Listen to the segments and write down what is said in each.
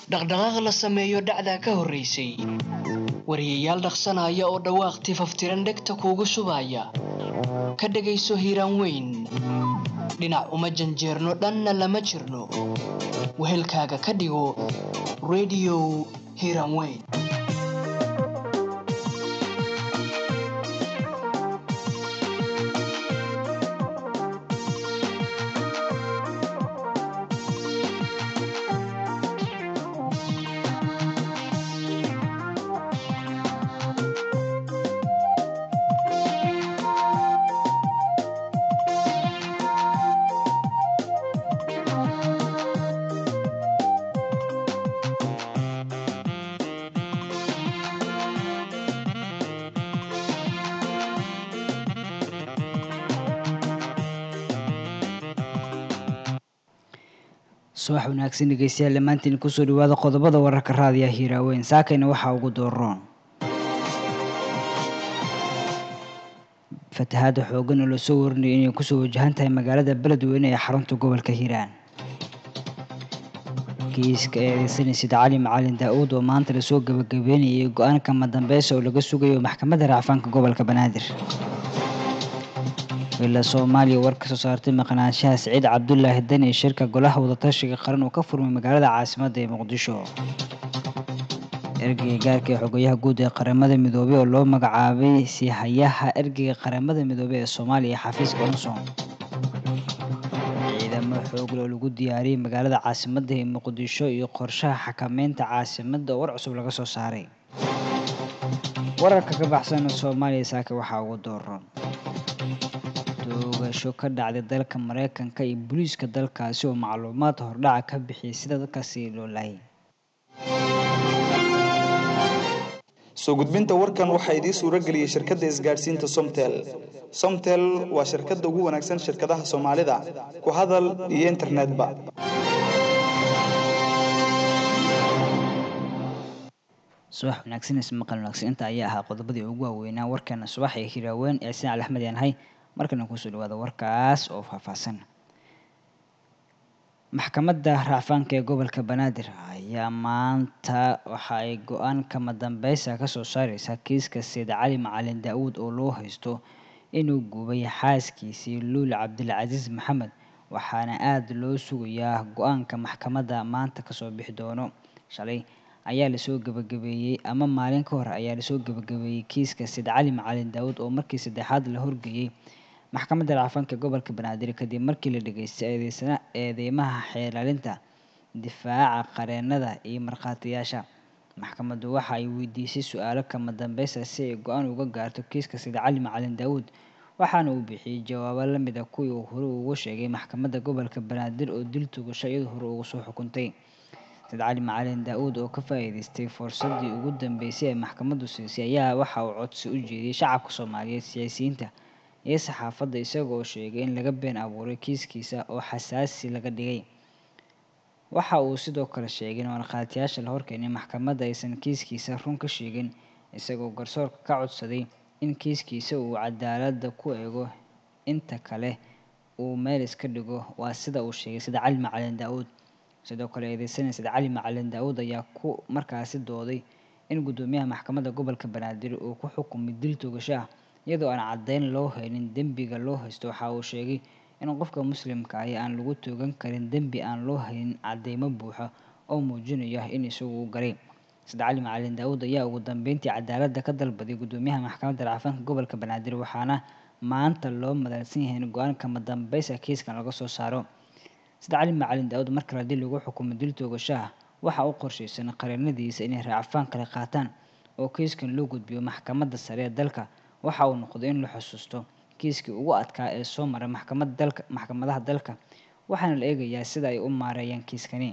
dhaqdhaqaaq la sameeyo dhacdaa ka horraysay wariyayaal dhaqsanaya oo dhawaaq tifaftiran dhegta kuugu shubaya ka dhegayso hiiraan weyn dhinac uma janjeerno dhanna lama jirno wehelkaaga ka dhigo rediyo hiiraan weyn subax wanaagsan dhegeystayaal dhammaantiin kusoo dhawaada qodobada wararka raadiya hiiraaweyn saakayna waxaa ugu dooroon fatahaada xoogan oo lasoo warinaya inay kusoo wajahan tahay magaalada beledweyne ee xarunta gobolka hiiraan kiiska eedeysanaysid cali macalin daa-uud oo maanta lasoo gabagabeynayay go-aanka madambeysa oo laga sugayo maxkamadda racfaanka gobolka banaadir ila soomaaliya war ka soo saartay maqnaanshaha siciid cabdulaahi dani ee shirka golaha wadatashiga qaran oo ka furmay magaalada caasimadda ee muqdisho ergeyga gaarka ee xogayaha guud ee qaramada midoobey oo loo magacaabay siihayaha ergeyga qaramada midoobey ee soomaaliya xafiiska unson ciidamo xoogle oo lagu diyaariyey magaalada caasimadda ee muqdisho iyo qorshaha xakameynta caasimadda oo war cusub laga soo saaray wararka ka baxsan soomaaliya saaka waxaa ugu dooran doogasho ka dhacday dalka mareykanka iyo booliiska dalkaasi oo macluumaad hordhaca ka bixiyay sida dadkaasi loo laayay soo gudbinta warkan waxaa idiin suuro geliyey shirkadda isgaadhsiinta somtel somtel waa shirkadda ugu wanaagsan shirkadaha soomaalida ku hadal iyo internetba subax wanaagsan ismaqal wanaagsan inta ayaa ahaa qodobadii ugu waaweynaa warkeena subax ee hiraaweyn ee sin cali axmed yaanahay markana kusoo dhawaada warkaas oo faahfaahsan maxkamadda racfaanka ee gobolka banaadir ayaa maanta waxa ay go-aan kama dambeysa kasoo saareysaa kiiska sayid cali macalin daa-uud oo loo haysto inuu gubay xaaskiisii luul cabdilcasiis maxamed waxaana aada loo sugayaa go-aanka maxkamadda maanta kasoo bixi doono shalay ayaa lasoo gabagabeeyey ama maalin ka hor ayaa lasoo gabagabeeyey kiiska sayid cali macalin daa-uud oo markii saddexaad la horgeeyey maxkamadda racfaanka gobolka banaadir kadib markii la dhageystay eedeysana eedeymaha xeelaalinta difaaca qareenada iyo markhaatiyaasha maxkamaddu waxa ay weydiisay su-aalo kama dambeysa si ay go-aan uga gaarto kiiska sayid cali macalin daa-uud waxaana uu bixiyey jawaabo lamid a kuwii uu hore ugu sheegay maxkamadda gobolka banaadir oo dil tugasho iyadu hore ugu soo xukuntay sayid cali macalin daa-uud oo ka faa-iideystay fursadii ugu dambeysay ee maxkamaddu siisay ayaa waxa uu codsi u jeediyey shacabka soomaaliyeed siyaasiyiinta iyo saxaafadda isaga oo sheegay in laga been abuuray kiiskiisa oo xasaasi laga dhigay waxa uu sidoo kale sheegay in markhaatiyaasha la horkeenay maxkamadda aysan kiiskiisa run ka sheegin isagoo garsoorka ka codsaday in kiiskiisa uu cadaaladda ku eego inta kale uu meel iska dhigo waa sida uu sheegay sida cali macalin daa-uud sidoo kale eedeysanay sida cali macalin daa-uud ayaa ku markaasi dooday in guddoomiyaha maxkamadda gobolka banaadir uu ku xukumay dil togasho ah iyadoo aan caddeyn loo haynin dembiga loo haysto waxa uu sheegay in qofka muslimka ahi aan lagu toogan karin dembi aan loo haynin cadeymo buuxa oo muujinaya in isagu u garay sida cali macalin daa-uud ayaa ugu dambeyntii cadaaladda ka dalbaday guddoomiyaha maxkamadda racfaanka gobolka banaadir waxaana maanta loo madalsan yahay in go-aan kama dambeysa kiiskan laga soo saaro sida cali macalin daa-uud markale haddii lagu xukumo dil toogashaha waxa u qorshaysan qareenadiisa inay raacfaan kale qaataan oo kiiskan loo gudbiyo maxkamadda sare ee dalka waxa uu noqday in la xusuusto kiiskii ugu adkaa ee soo maray maxkamada dalka maxkamadaha dalka waxaana la eegayaa sida ay u maareeyaan kiiskani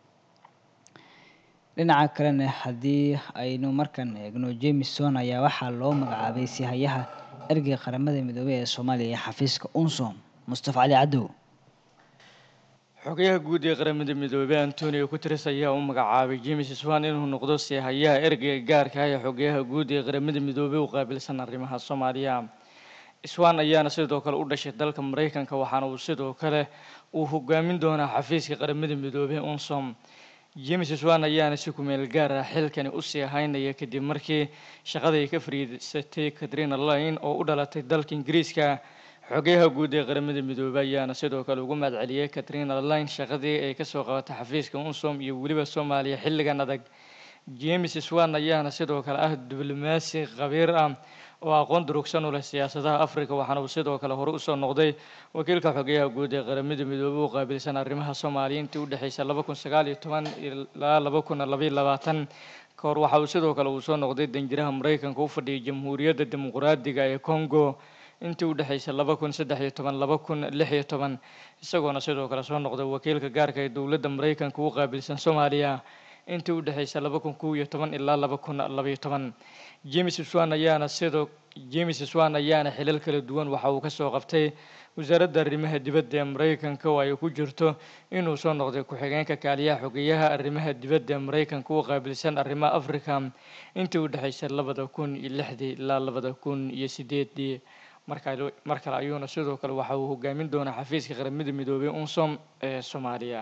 dhinaca kalena haddii aynu markan eegno jameson ayaa waxaa loo magacaabay sihayaha ergeyga qaramada midoobey ee soomaaliya ee xafiiska unsom mustafa cali cadow xogayaha guud ee qaramada midoobey antonio guteres ayaa u magacaabay james swan inuu noqdo seehayaha ergeyga gaarka ah ee xogayaha guud ee qaramada midoobey u qaabilsan arrimaha soomaaliya swan ayaana sidoo kale u dhashay dalka maraykanka waxaana uu sidoo kale uu hogaamin doonaa xafiiska qaramada midoobey unsom james swan ayaana si kumeel gaar ah xilkani usii haynaya kadib markii shaqadii ka fariisatay katrina line oo u dhalatay dalka ingiriiska xogeyaha guud ee qaramada midoobay ayaana sidoo kale ugu mahadceliyey katrina line shaqadii ay kasoo qabatay xafiiska unsom iyo weliba soomaaliya xilligan adag james swan ayaana sidoo kale ah diblomaasi khabiir ah oo aqoon durugsan u leh siyaasadaha africa waxaana uu sidoo kale hore usoo noqday wakiilka xogeyaha guud ee qaramada midoobey u qaabilsan arrimaha soomaaliya intii udhexeysay laba kun sagaal iyo toban ilaa laba kun labaiyo labaatan ka hor waxa uu sidoo kale uu soo noqday danjiraha maraykanka u fadhiyay jamhuuriyadda dimuqraadiga ee congo intii udhexeysay laba kun saddex iyo toban laba kun lix iyo toban isagoona sidoo kale soo noqday wakiilka gaarka ee dowladda maraykanka u qaabilsan soomaaliya intii udhexeysay laba kun kow iyo toban ilaa laba kun labaiyo toban james swan ayaana sidoo james swan ayaana xilal kala duwan waxa uu kasoo qabtay wasaaradda arrimaha dibadda ee maraykanka oo ay ku jirto inuu soo noqday ku-xigeenka kaaliyaha xogeyaha arrimaha dibadda ee maraykanka u qaabilsan arrimaha africa intii udhexeysay labada kun iyo lixdii ilaa labada kun iyo sideedii markale mar kale ayuuna sidoo kale waxa uu hogaamin doonaa xafiiska qaramada midoobay unsom ee soomaaliya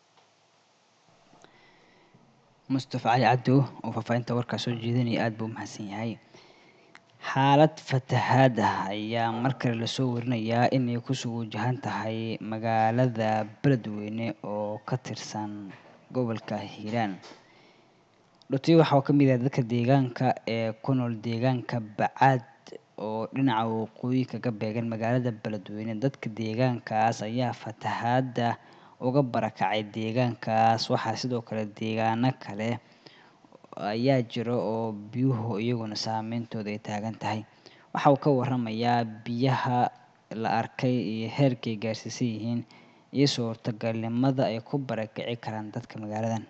mustafa cali cabdo oo faahfaahinta warkaa soo jeedinaya aada buu umahadsan yahay xaalad fatahaad ah ayaa mar kale lasoo warinayaa inay kusoo wajahan tahay magaalada beledweyne oo ka tirsan gobolka hiiraan dhoti waxaa ka mid ah dadka deegaanka ee ku nool deegaanka bacaad oo dhinaca waqooyi kaga beegan magaalada beledweyne dadka deegaankaas ayaa fatahaada uga barakacay deegaankaas waxaa sidoo kale deegaano kale ayaa jira oo biyuhu iyaguna saameyntooda ay taagan tahay waxa uu ka waramayaa biyaha la arkay iyo heerkay gaarsiisan yihiin iyo suurtagalnimada ay ku barakici karaan dadka magaaladan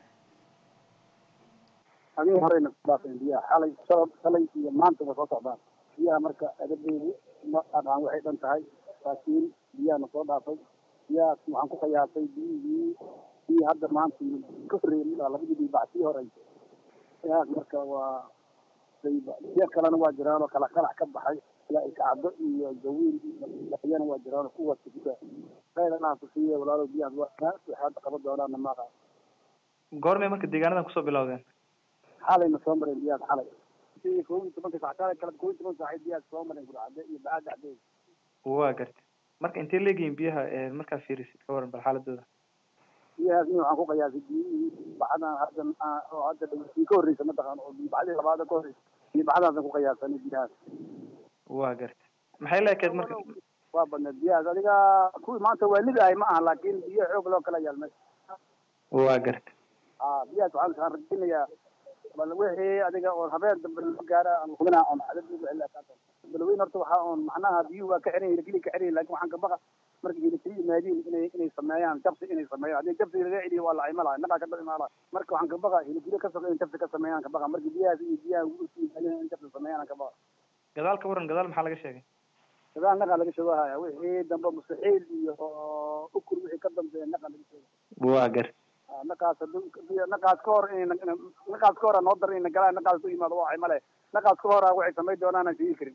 habeen horeyna ku dhaafeen biyaha xalay shalab shalay iyo maanta way soo socdaan biyaha marka adabeedu ma adhaan waxay dhan tahay laakiin biyahana soo dhaafay biyahaas waxaan ku qiyaasay biyihii biyii hadda maanta ka horreeyay ilaa labadii bii bactii horey biyahaas marka waa biyo kalena waa jiraan oo kala qarax ka baxay ilaa ikacdo iyo gawiil iyana waa jiraan oo kuwaas kuda khayranaa kusiiye walaalo biyahaas waa waxay hadda qaban doonaana maaqa goormay marka deegaanadan kusoo bilowdeen xalayna soo mareen biyahaas xalay sidii kow iyo tobanka sac kale kala kow iyo toban saacay biyahaas soo mareen gurcade iyo bacad dhexdeeda waa gartay marka intee leegihiin biyaha markaa fiirisid ka waran bal xaaladooda biyahaas nin waxaan ku qiyaasay biyihii bacdan hadda oo hadda dhawsii ka horreysa mataqaan oo biyo bacdii labaada ka horreysa biyo bacdaasaan ku qiyaasanay biyahaas waa gartay maxay la ekeed marka waa badneed biyahaas adiga kuwii maanta waa lid ahay ma aha laakiin biyo xoog loo kala yaalmay waa gartay a biyahaas waxaan waxaan rajaynayaa bal wixii adiga oo habeen dambe la gaara aan hubinaa oon cadad lagu celin kaata balweyn horta waxaa oon macnaha biyuhu waa ka xiran yihin keli ka xiran yihin lakin waxaan ka baqa marka hilibkii yimaadiin inay inay sameeyaan jabsi inay sameeyaan haddii jabsi laga celiyo waa la cimalahay naqaa ka dad imaalahay marka waxaan ka baqa hilibkii ka soqo in jabsi ka sameeyaan ka baqa marka biyahaas iyo biyaha yimaadeen in jabsi sameeyaan ka baqa gadaal ka waran gadaal maxaa laga sheegay gadaal naqaa laga sheegahaya wixii dambe mustaxiil iyo ukur wixii ka dambeeya naqaa laga sheegay waa gar naqaas naqaas ka hor in naqaas ka hor noo dar ina galaan naqaas ku yimaado waa cimale naqaas ka hor waxay samayn doonaan aan sheegi karin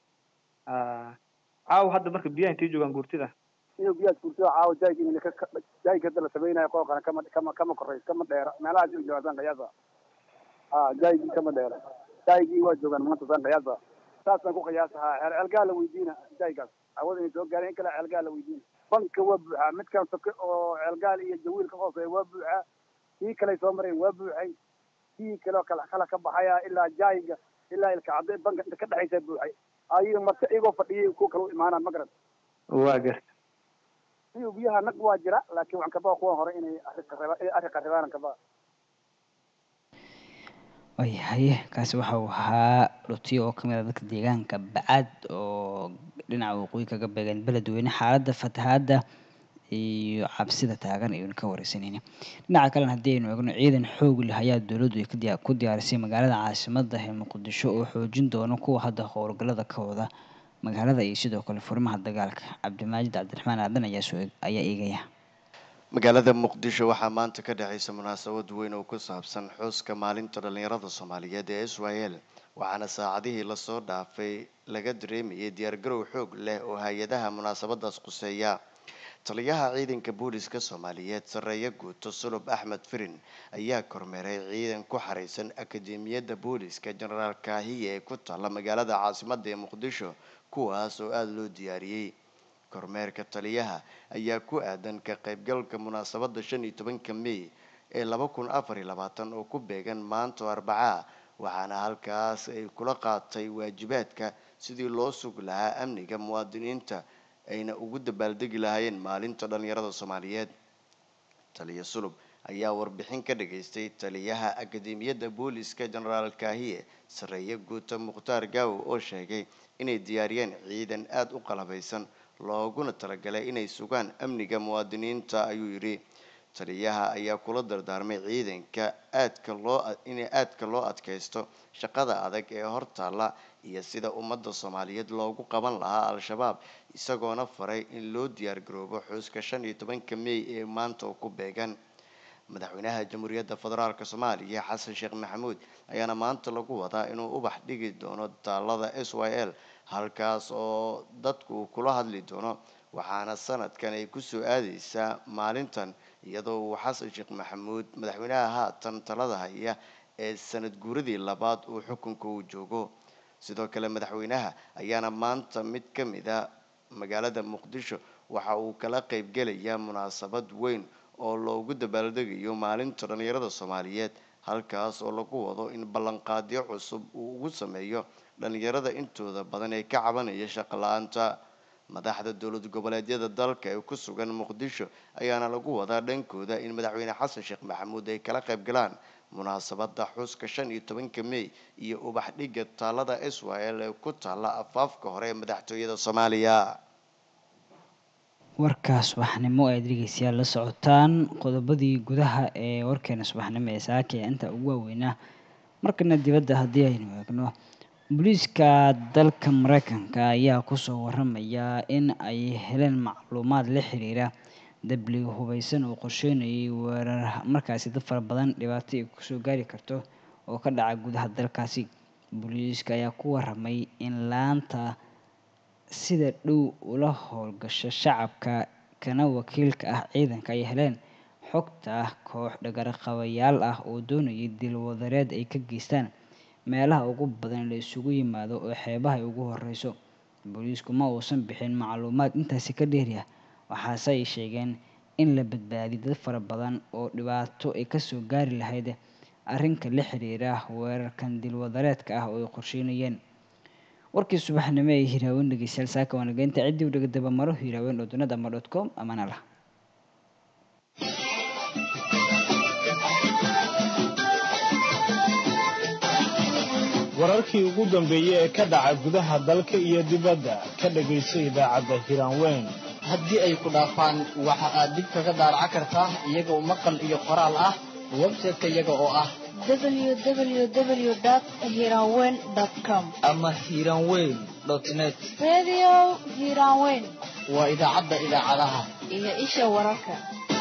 caaw hadda marka biyaha intay joogaan guurtida iyo biyahaas guurtida caawa jaayg in jaayg hadda la samaynayo qoolkana kama kama kama koreys kama dheera meelahaas ay joogaan qiyaasa a jaaygi kama dheera jaaygii waa joogaan maanta saan qiyaasa saasaan ku qiyaasahaa ceelgaa la weydiina jaaygaas awada inay soo gaareen in kale ceelgaa la weydiina banka waa buuxaa midkan soke oo ceelgaal iyo jawiil ka hooseeya waa buuxaa kii kaley soo mareen waa buuxay kii kale oo kala kala ka baxaya ilaa jaayga ilaa ilkacadde banka inta ka dhexaysa buuxay ayago marka iyagoo fadhiyay kuwa kale u imaanaan ma garan waa garta iyo biyaha naq waa jira laakiin waxaan kabaa kuwan hore inay arrinka inay arrinka rabaan kabaa waayahay kaasi waxa uu ahaa dhutiyo oo kamid ah dadka deegaanka bacaad oo dhinaca waqooyi kaga beegan beledweyne xaaladda fatahaadda iyo cabsida taagan ayuuna ka wareysanayna dhinaca kalena haddii aynu eegno ciidan xoog leh ayaa dowladdu ay kadiya ku diyaarisay magaalada caasimada ee muqdisho oo xoojin doona kuwa hadda howlgallada ka wada magaalada iyo sidoo kale furimaha dagaalka cabdimaajid cabdiraxmaan aadan ayaa soo ayaa eegaya magaalada muqdisho waxaa maanta ka dhexaysa munaasabad weyn oo ku saabsan xuska maalinta dhallinyarada soomaaliyeed ee israel waxaana saacadihii lasoo dhaafay laga dareemayay diyaargarow xoog leh oo hay-adaha munaasabadaas quseeya taliyaha ciidanka booliska soomaaliyeed sareeye guuto sulub axmed firin ayaa kormeeray ciidan ku xareysan akademiyadda booliska jenaraal kaahiye ee ku taalla magaalada caasimadda ee muqdisho kuwaas oo aada loo diyaariyey kormeerka taliyaha ayaa ku aadan ka qaybgalka munaasabadda shan iyo tobanka may ee laba kun afar iyo labaatan oo ku beegan maanta oo arbacaa waxaana halkaas ay kula qaatay waajibaadka sidii loo sugi lahaa amniga muwaadiniinta ayna ugu dabaaldegi lahaayeen maalinta dhalinyarada soomaaliyeed taliya sulub ayaa warbixin ka dhageystay taliyaha akademiyadda booliska jenaraal kaahiye sareeye guuta mukhtaar gaawo oo sheegay inay diyaariyeen ciidan aada u qalabeysan looguna talagalay inay sugaan amniga muwaadiniinta ayuu yidhi taliyaha ayaa kula dardaarmay ciidanka aadka loo inay aadka loo adkaysto shaqada adag ee hortaalla iyo sida ummadda soomaaliyeed loogu qaban lahaa al-shabaab isagoona faray in loo diyaar garoobo xuska shan iyo tobanka may ee maanta oo ku beegan madaxweynaha jamhuuriyadda federaalk soomaaliya xasan sheekh maxamuud ayaana maanta lagu wadaa inuu ubax dhigi doono taalada s y l halkaas oo dadku kula hadli doono waxaana sanadkan ay kusoo aadeysaa maalintan iyadoo uu xasan sheekh maxamuud madaxweynaha haatan talada haya ee sanad guuradii labaad uu xukunka uu joogo sidoo kale madaxweynaha ayaana maanta mid ka mid a magaalada muqdisho waxa uu kala qeybgelayaa munaasabad weyn oo loogu dabaaldegayo maalinta dhalinyarada soomaaliyeed halkaas oo lagu wado in ballanqaadyo cusub uu ugu sameeyo dhalinyarada intooda badan ee ka cabanaya shaqo la-aanta madaxda dowlad goboleedyada dalka ee ku sugan muqdisho ayaana lagu wadaa dhankooda in madaxweyne xasan sheekh maxamuud ay kala qayb galaan munaasabada xuska shan iyo tobanka may iyo ubax dhiga taalada s y l ee ku taalla afaafka hore ee madaxtooyada soomaaliya warkaas subaxnimo aad dhegeystayaal la socotaan qodobadii gudaha ee warkeena subaxnimo ee saaka ee inta ugu waaweynaa markana dibadda haddii aynu eegno booliiska dalka mareykanka ayaa kusoo waramaya in ay heleen macluumaad la xiriira dabli hubeysan oo qorsheynayay weerar markaasi dad fara badan dhibaato ay kusoo gaari karto oo ka dhaca gudaha dalkaasi booliiska ayaa ku waramay in laanta sida dhow ula howlgasho shacabka kana wakiilka ah ciidanka ay heleen xogta koox dhagarqabayaal ah oo doonayay dilwadareed ay ka geystaan meelaha ugu badan la isugu yimaado oo xeebaha ay ugu horeyso booliisku ma uusan bixin macluumaad intaasi ka dheerya waxaase ay sheegeen in la badbaadiy dad fara badan oo dhibaato ay kasoo gaari lahayd arrinka la xiriira weerarkan dilwadareedka ah oo ay qorsheynayeen warkii subaxnimo ee hiraawen dhegeystayaal saaka waanageynta ciddii u dhagadaba maro hiraawen oo dunida ama dot com amana lah wararkii ugu dambeeyey ee ka dhaca gudaha dalka iyo dibadda ka dhegayso idaacadda hiraanweyn haddii ay ku dhaafaan waxa aad dib kaga daaraca kartaa iyagoo maqal iyo qoraal ah website-ka iyaga oo ah www.hiranweyn.com ama hiranweyn net Radio Hiranweyn waa idaacadda idaacadaha iyo isha wararka.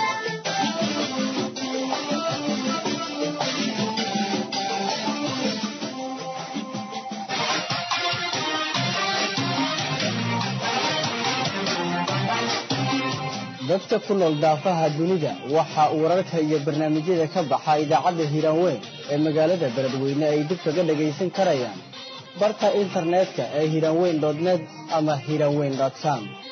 dadka ku nool daafaha dunida waxa uu wararka iyo barnaamijyada ka baxa idaacadda hiiraanweyn ee magaalada beledweyne ay dib kaga dhagaysan karayaan barta internetka ee hiiraanweyn net ama hiiraanweyn com